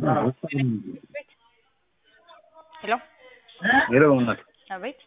ሄሎ ሄሎ እናት አቤት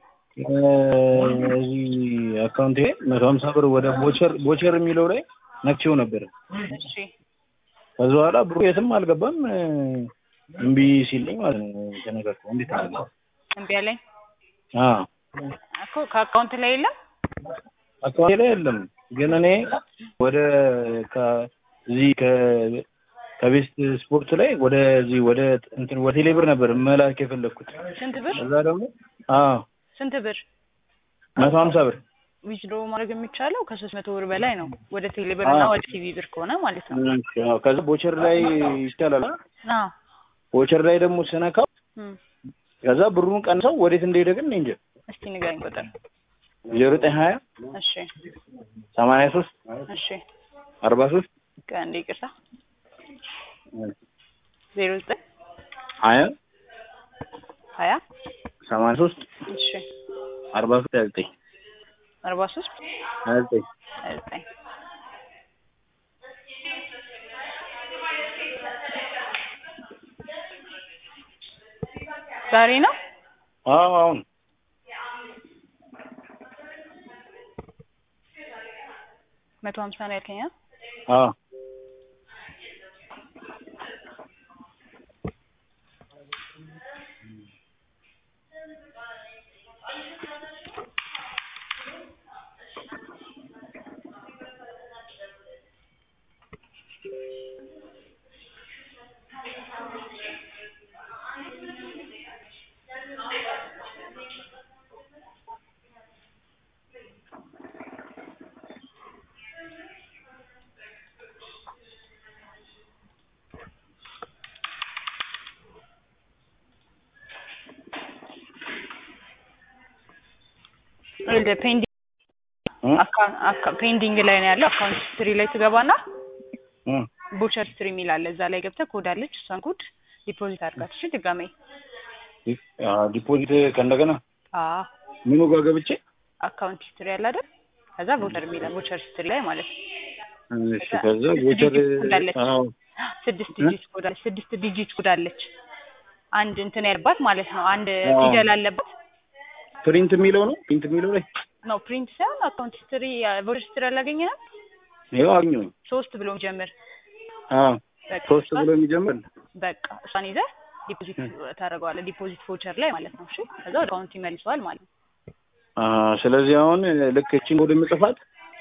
እዚህ አካውንቴ መቶ ሀምሳ ብር ወደ ቦቸር ቦቸር የሚለው ላይ ነክቼው ነበረ። እሺ ከዛ በኋላ ብሩ የትም አልገባም እምቢ ሲለኝ ማለት ነው ተነገርኩ። እንዴት አለ? እምቢ አለኝ አዎ እኮ ከአካውንት ላይ የለም አካውንቴ ላይ የለም፣ ግን እኔ ወደ ከ- እዚህ ከ- ከቤስት ስፖርት ላይ ወደዚህ ወደ እንትን ወደ ቴሌብር ነበር መላክ የፈለግኩት። ስንት ብር እዛ ደግሞ አዎ ስንት ብር መቶ ሀምሳ ብር ዊዝድሮ ማድረግ የሚቻለው ከሶስት መቶ ብር በላይ ነው ወደ ቴሌ ብር እና ወደ ቲቪ ብር ከሆነ ማለት ነው እሺ፣ አዎ። ከዛ ቦቸር ላይ ይቻላል። አዎ ቦቸር ላይ ደግሞ ስነካው እም። ከዛ ብሩን ቀንሰው ወዴት እንደሄደ ግን እኔ እንጃ። እስቲ ንገረኝ ቁጥር ዜሮ ዘጠኝ ሀያ እሺ ሰማንያ ሶስት እሺ አርባ ሶስት ከአንዴ ይቅርታ ዜሮ ዘጠኝ ሀያ ሀያ ሰማንያ ሶስት እሺ አርባ ሶስት ሀያ ዘጠኝ አርባ ሶስት ሀያ ዘጠኝ ሀያ ዘጠኝ ዛሬ ነው አዎ አሁን መቶ ሀምሳ ነው ያልከኝ አ? አዎ ወደ ፔንዲንግ እ? አካ- አካ- ፔንዲንግ ላይ ነው ያለው። አካውንት ሂስትሪ ላይ ትገባና እ። ቦቸር ሂስትሪ የሚል አለ። እዛ ላይ ገብተህ ኮድ አለች። እሷን ኮድ ዲፖዚት አድርጋት። እሺ ድጋሜ አዎ፣ ዲፖዚት ከእንደገና አዎ ምኑ ጋር ገብቼ አካውንት ሂስትሪ አለ አይደል? ከዛ ቦቸር የሚለ ቦቸር ሂስትሪ ላይ ማለት ነው። እሺ፣ ከዛ ቦቸር እንዳለች አዎ ስድስት ዲጂት ኮድ አለች። ስድስት ዲጂት ኮድ አለች። አንድ እንትን ያለባት ማለት ነው። አንድ አዎ። ፊደል አለባት ፕሪንት የሚለው ነው ፕሪንት የሚለው ላይ ነው። ፕሪንት ሳይሆን አካውንት ሂስትሪ ቦቸር ሂስትሪ አላገኘህም? ይኸው አገኘሁኝ። ሶስት ብሎ ጀምር። አዎ በቃ ሶስት እሷን- ብሎ የሚጀምር በቃ እሷን ይዘህ ዲፖዚት ታደርገዋለህ። ዲፖዚት ቮቸር ላይ ማለት ነው። እሺ ከዛ ወደ አካውንት ይመልሰዋል ማለት ነው። አዎ፣ ስለዚህ አሁን ልክ እቺን ኮድ የምጽፋት